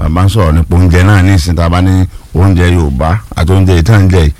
bá ń sọ̀rọ̀ nípa oúnjẹ náà ní ìsìn tá a bá ní oúnjẹ yorùbá àti oúnjẹ ìtàn jẹ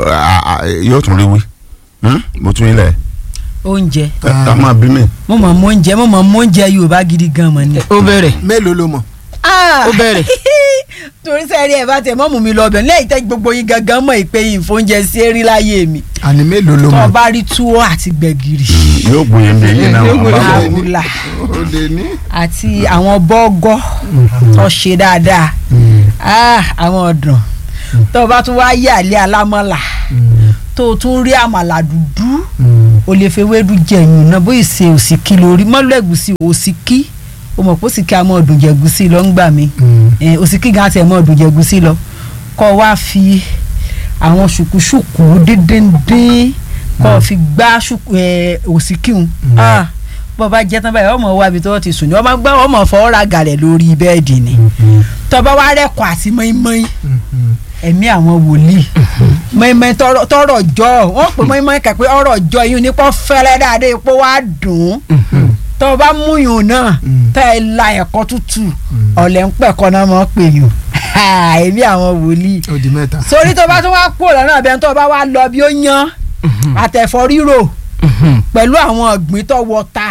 yóò tún rí wí Hmm? mo tún ilẹ̀ oúnjẹ ká máa bí mi. mo mọ̀ mọ́ oúnjẹ mo mọ̀ mọ́ oúnjẹ yorùbá gidi gan mọ̀ ni. ó bẹ̀rẹ̀ mélòó ló mọ̀ ó bẹ̀rẹ̀. torí sẹ́ẹ̀rí ẹ̀ bá tẹ̀ mọ́ mú mi lọ bẹ̀ lẹ́yìn tẹ́ gbogbo yín gangan mọ̀ ìpè yìí fóúnjẹ sí erí láyé mi àní mélòó ló tó o mọ̀ bá rí túwó àti gbẹ̀gìrì yóò gbóyè ń bẹ yín náà Yóò gbóyè. wọn bá bọ̀. àwùlà ó lè ní. àti àwọn bọ́gọ́ tó ṣe dáadáa Ah, àwọn ọ̀dàn tó o bá tún wá yé àlẹ́ alámọ́là tó o tún rí àmàlà dúdú o lè fi ewédú jẹyìn náà bóyá ṣe òsìkí lórí mọ́lú ẹ̀gúsí òsìkí o mọ̀ pé òsìkí a mọ̀ ọdún jẹ̀gúsí lọ ń gbà mí Eh, òsìkí gan àti ẹ̀ mọ̀ ọdún jẹ̀gúsí lọ kọ́ wá fi àwọn ṣùkúṣùkú dídíndín kọ́ fi gbá ṣùkú ẹ̀ òsìkí hun Ah, bọ́ bá jẹ́ tán báyìí ọmọ wa ibi tó ti sùn ní ọmọ gbá ọmọ fọwọ́ ra gàlẹ̀ lórí bẹ́ẹ̀dì ni tọ́ba wa rẹ́kọ̀ àti mọ́ínmọ́ín ẹ̀mí àwọn wòlíì mọ́ínmọ́ín tọrọ- tọrọ jọ wọ́n pè mọ́ínmọ́ín kẹ́ pé ọ̀rọ̀ jọ yín nípò fẹ́rẹ́ dáadé ipò wa dùn ún tọ́ba múyùn náà tẹ́ ẹ la ẹ̀kọ́ tútù ọ̀lẹ́ ń pẹ̀kọ́ náà mọ́ pè yùn ẹ̀mí àwọn wòlíì ó di mẹ́ta. sórí tó bá tún wá kúrò lọ́nà bẹ́ẹ̀ tó bá wá lọ bí ó yan àtẹ̀fọ́ rírò pẹ̀lú àwọn ọ̀gbìn tó wọta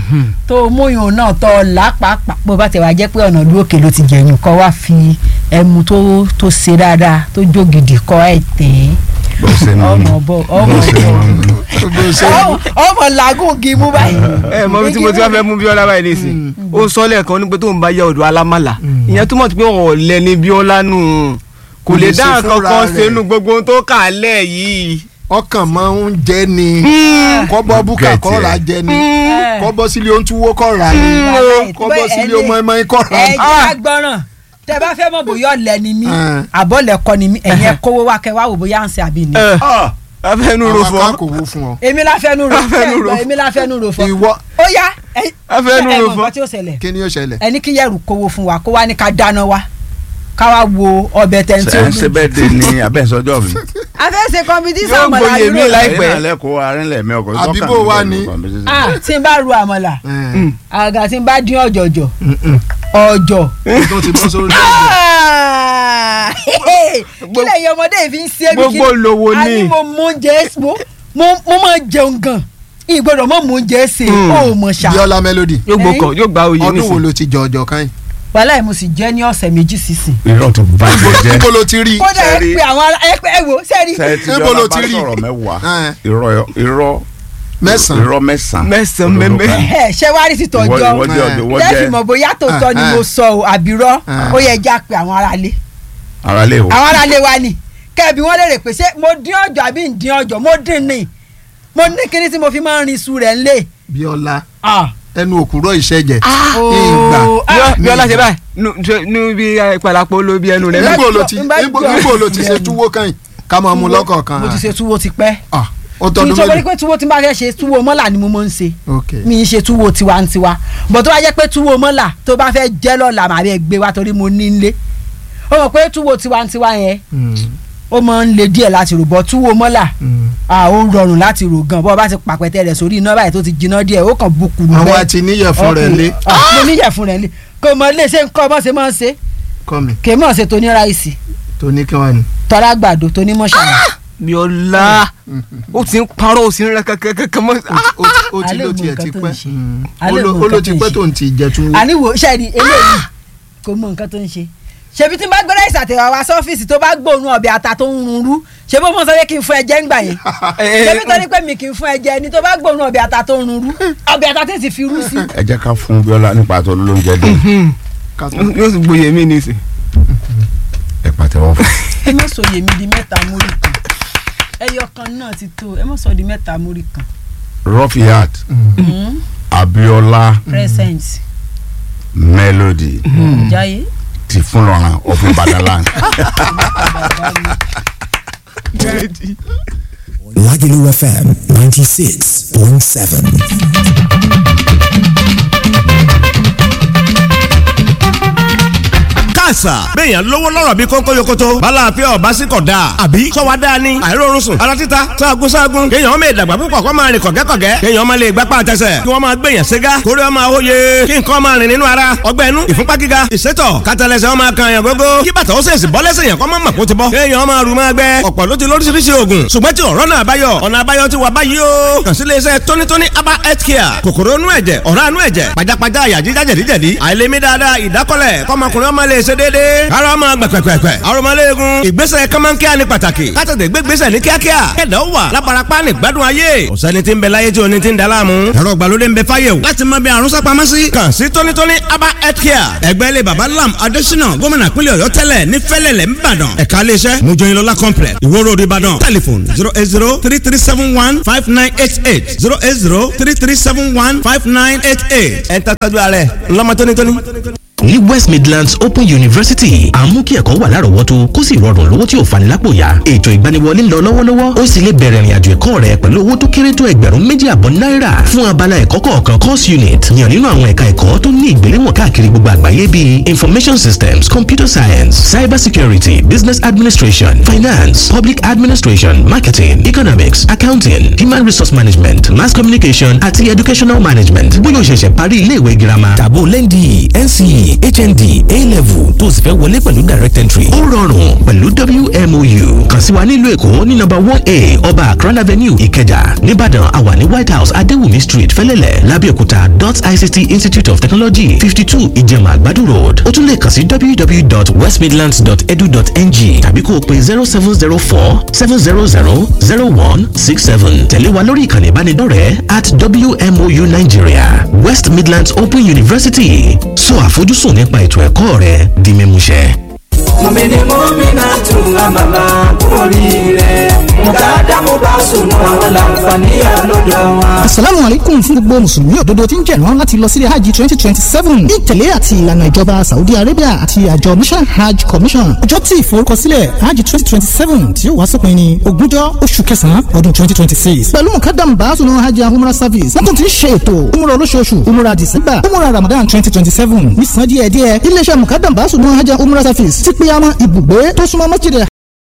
tó múyùn náà tó lápapà bó bá ti wá jẹ́ pé ọ̀nà ìlú òkè ló ti jẹ̀yìn kọ́ wá fi ẹmu tó tó ṣe dáadáa tó jó gidi kọ́ ẹ̀ tẹ̀ bó ṣe ń ọmọ bọ̀ ọmọ bó ṣe ń bọ̀ ọmọ- ọmọ làágùn kì í mú báyìí. ẹ mọ bí tí mo ti wá fẹ́ mú Bíọ́lá báyìí nísìn ó sọ lẹ́ẹ̀kan ní pé tóun bá yẹ ọ̀dọ̀ alámàlà ìyẹn túmọ̀ sí pé ọ̀lẹ ni Bíọ́lá nù kò Kò lè lè dá ṣe nǹkan fúnra kan rẹ̀. sínú gbogbo ohun tó kà á lẹ̀ yìí. ọkàn máa ń jẹ ni kọ́bọ́ búkà Gẹ̀ẹ́tì kọ́ ra ẹ̀. jẹ ni Mm. kọ́bọ́ sílé ohun túwó kọ́ ra ni Wàláhì, kọ́bọ́ bẹ́ẹ̀ sílé ẹ ohun lè- ẹ̀mọ́ kọ́ ra ẹ ni. jẹ́ agbọ́ràn tẹ bá fẹ́ mọ̀ bóyá ọ̀lẹ ni mí Ah. àbọ̀lẹ̀ kọ́ ni mí ẹ̀yin ẹ kówó wá kẹ́ wá wò bóyá ń ṣe àbí ni. ẹ afẹnu ro àwọn fọ kan kò wo fún ọ. èmi la fẹ́ nu ro Afẹ́nu ro. èmi la fẹ́ nu ro fọ. ìwọ ó yá ẹ Afẹ́nu ẹ ro mọ̀ fọ. nǹkan tí ó ṣẹlẹ̀ kí ni yóò ṣẹlẹ̀. ẹni kí yẹ̀rù kówó fún wa kó wá ní ká dáná wa ká wá wo ọbẹ̀ tẹ̀ tí ẹ ó ń ṣe lù. bẹ́ẹ̀ dé ní abẹ́sọ́jọ́ mi. a fẹ́ ṣe kọ́mpítísà Yóò àmàlà gboyè mí rírò láìpẹ́. ẹ̀yin náà lẹ́kọ̀ọ́ arínlẹ̀ mi ọkọ̀ Àbí bó wá ni? ah tí n bá ru àmàlà Ẹ̀, àgà tí n bá dín ọ̀jọ̀jọ̀ mm, mm. ọ̀jọ̀ tó ti bọ́ sórí ẹ̀jẹ̀. Ah! kí lẹ́yìn ọmọdé yìí fi ń ṣe mí kí gbogbo lówó a ní ní. mo mú oúnjẹ mo mo mo máa jẹun gan ìgbọ́dọ̀ mọ̀ mú oúnjẹ ṣe ó mọ̀ ṣá Bíọ́lá Melody yóò gbókàn yóò gba oyè ọdún wo nísìn. ló ti jọ ọjọ́ kan yìí. wàhálà yìí mo sì jẹ́ ní ọ̀sẹ̀ méjì sísìn. irọ́ ti bàjẹ́ jẹ́ níbo ló ti rí i. kódà ẹ Sẹ́rí. pé àwọn ará ẹ pé ẹ wò sẹ́ẹ̀rì sẹ́ẹ̀tì Níbo ló yọ̀ọ́ ti bá rí? sọ̀rọ̀ mẹ́wàá Ẹ̀. irọ́ irọ́ mẹ́sàn-án. irọ́ mẹ́sàn-án Mẹ́sàn-án Òdodo mẹ́mẹ́. kan. ẹ ṣé wá rí sí ìwọ tọjọ́ ìwọ jẹ́ ọ̀dọ̀ ìwọ lẹ́sìn jẹ́ mọ̀ bóyá tòótọ́ ni mo sọ ọ́ àbírọ́ Ah. ó yẹ já pé àwọn aráalé ara lè wò. àwọn aráalé wa ni kẹ́ẹ̀bí wọ́n lè rè pé ṣé mo dín ọjọ́ àbí ń dín ọjọ́ mo dín ní mo ní kíní tí mo fi máa ń rin iṣu rẹ̀ ńlẹ̀. Bíọ́lá Ah. ẹnu òkúrọ̀ ìṣẹ̀jẹ̀. Oh. ìgbà. Ah. Bíọ́lá ṣe báyìí nu- ṣe- nu bí ìpàlàpọ̀ ló bí ẹnu rẹ̀. Lẹ́yìn- níbo ló ti ń bá níbo jọ- níbo ló ti ṣe túwó kan yìí ká máa mú lọ́kọ̀ọ̀kan. mo ti ṣe túwó ti pẹ́ Ah, ó tí tọdún tó wọlé mélòó. pé túwó tí n bá fẹ́ ṣe túwó mọ́là ni mo máa ń ṣe ok mi ń ṣe túwó tiwantiwa bọ̀ tó bá jẹ́ pé túwó mọ́là tó bá fẹ́ jẹ́ lọ́la màá bẹ́ẹ̀ gbé wa torí mo ní nílé ó mọ̀ pé túwó tiwantiwa yẹn Mm, ó máa ń le díẹ̀ láti rò bọ̀ túwó mọ́là mm. à ó rọrùn láti rò gan bọ́ ọ bá ti pàpẹ́tẹ́ rẹ̀ sórí iná báyìí tó ti jiná díẹ̀ ó kàn bukú nù àwọn àti níyẹ̀fun rẹ̀ lé mo níyẹ̀fun rẹ̀ lé kò mọ lè ṣe nǹkan ọmọ ṣe máa ń ṣe kọ́ mi kè mọ̀ ṣe tó ní ráìsì tó ní kí wọ́n ní. tọ́lá gbàdo tó ní mọ́ṣáláà Bíọ́lá ó ti ń parọ́ ó sì ń rẹ kẹ́kẹ́kẹ́ mọ́. Ó- ó- ó ti alẹ́ ló mọ tiẹ̀ nǹkan ti tó ń pẹ́ ṣe. Mm. Alẹ́ Ó ló- mọ ó ló nǹkan ti tó ń pẹ́ ṣe. tó ń ti jẹ túwó. àníwò ṣẹ́ẹ̀rì eléyìí kò mọ nǹkan tó ń ṣe ṣebí tí n bá gbé ráìsì àtẹ̀wá wá sọ́fíìsì tó bá gbóòórùn ọbẹ̀ ata tó ń run rú ṣebí ó mọ̀ sọ pé kí n fún ẹjẹ́ ńgbà yẹn ṣebí tó ní pé mi kì í fún ẹjẹ́ ni tó bá gbóòórùn ọbẹ̀ ata tó ń run rú ọbẹ̀ ata tí ti fi rú sí. ẹ jẹ́ ká fún Bíọ́lá nípa tó lóúnjẹ dé Ká tó- yóò sì gboyè mí nísìn. ẹ pàtẹ́wọ́ fún. ẹ má sọ yèmí di mẹ́ta múrí kan ẹyọ kan náà ti tó ẹ má sọ di mẹ́ta múrí kan. Rọ́fíàt Abíọ́lá present Melody jáyé. ti fún lọ́ràn ọ̀fìn Badaland. Lagelu FM 96.7. àṣà bẹ́ẹ̀yàn lówó lọ́rọ̀ bí kónkó yokoto bala àfẹ́ ọ̀bá sí kọ̀ dáa àbí sọ́wọ́ dáa ni àìrórun sùn ara títa sáàgùn sáàgùn kéèyàn ọmọ ìdàgbà púpọ̀ kọ́ máa rìn kọ̀gẹ́kọ̀gẹ́ kéèyàn ọmọ lè gbápá àtẹsẹ̀ kí wọ́n máa gbèyàn ségá kórè ọmọ àwòye kí nǹkan máa rìn nínú ara ọgbẹ́ inú ìfúnpá gíga ìsétọ̀ kátàlẹ́sẹ̀ ọmọ kan yàn gógó kí bàtà ó sèṣì bọ́ lẹ́sẹ̀ yàn kọ́ mọ́ mọ̀kó ti bọ́ kéèyàn ọmọ àrùn máa gbẹ ọ̀pọ̀ ló ti lóríṣiríṣi oògùn ṣùgbọ́n tí ọ̀rọ̀ náà báyọ̀ ọ̀nà àbáyọ ti wà báyìí o kàn sí iléeṣẹ́ tónítóní aba health care kòkòrò inú ẹ̀jẹ̀ ọ̀rá inú ẹ̀jẹ̀ pajápajá àyà jíjá jẹ̀díjẹ̀dí àìlèmí dáadáa ìdákọ́lẹ̀ kọ́mọkùnrin ọmọ lè ṣe déédéé ara ọmọ gbẹ̀pẹ̀pẹ̀pẹ̀ arọmọléegun ìgbésẹ̀ kọ́mọ́nkíá ni pàtàkì kátàdé gbégbésẹ̀ ní kíákíá kẹ̀dá ó wà láparapá ní gbádùn ayé ọ̀sẹ́ni tí ń bẹ láyé tí oní ti ń daláàmú ẹ̀rọ ìgbàlódé ń bẹ fáyé o láti mọ bí àrùn sápamọ́ sí kàn sí tónítóní aba health care ẹgbẹ́ ilé baba lam adésínà gómìnà pínlẹ̀ ọ̀yọ́ tẹ́lẹ̀ ní fẹ́lẹ̀lẹ̀ ńbàdàn ẹ̀ka iléeṣẹ́ mojoyinlọ́lá complex ìwó road ìbàdàn telephone zero eight zero three three seven one five nine eight eight zero eight zero three three seven one five nine eight eight ẹ̀ ń tàtàjú ààrẹ ńlọmọ tónítóní ní west midlands open university à ń mú kí ẹ̀kọ́ wà lárọ̀ọ́wọ́tó kó sì rọrùn lówó tí ò fani lápò yá ètò ìgbaniwọlé ń lọ lọ́wọ́lọ́wọ́ ó sì lè bẹ̀rẹ̀ ìrìnàjò ẹ̀kọ́ rẹ pẹ̀lú owó tó kéré tó ẹgbẹ̀rún méjì àbọ̀ náírà fún abala ẹ̀kọ́ kọ̀ọ̀kan course unit yàn nínú àwọn ẹ̀ka ẹ̀kọ́ tó ní ìgbéléwọ̀n káàkiri gbogbo àgbáyé bíi information systems computer science cyber security business administration finance public administration marketing economics accounting human resource management mass communication àti educational management bóyá o ṣẹ̀ṣẹ̀ parí iléèwé girama tàbó lẹ́ndì nce hnd a-level tó o sì fẹ́ wọlé pẹ̀lú direct entry ó rọrùn pẹ̀lú wmou kàn sí wa nílùú èkó ní nọ́mbà one a ọba akran avenue ìkẹjà nìbàdàn àwa ní white house adéwùmí street fẹ́lẹ́lẹ̀ lábẹ́òkúta dot ict institute of technology fifty two ìjẹ̀mà àgbàdo road ó tún lè kàn sí www.westmidlands.edu.ng tàbí kó o pe zero seven zero four seven zero zero zero one six seven tẹ̀lé wa lórí ìkànnì ìbánidọ́rẹ̀ẹ́ at wmou nigeria west midlands open university sọ àfojúsùn nípa ètò ẹ̀kọ́ rẹ di mímúṣẹ. mọ̀mìnì mọ́mìnà tún àmàlà oríire mùtádá mo bá sùn àwọn làǹfààní àlọ́dọ̀ wọn. asalaamu aleykum fún gbogbo mùsùlùmí òdodo tí ń jẹ̀rán láti lọ sílé hajj twenty twenty seven ní ìtẹ̀lé àti ìlànà ìjọba saudi arabia àti àjọ mission hajj commission ọjọ́ tí ìforúkọsílẹ̀ hajj twenty twenty seven tí ó wá sópin ní ogúnjọ́ oṣù kẹsàn-án ọdún twenty twenty six pẹ̀lú mukadam baasunu hajj umrah service wọ́n tún ti ń ṣe ètò umrah olóṣooṣù umrah december umrah ramadan twenty twenty seven ní san díẹ̀díẹ̀ iléeṣẹ́ mukadam baasunu hajj umrah service ti pé àwọn ibùgbé tó súnmọ́ masjid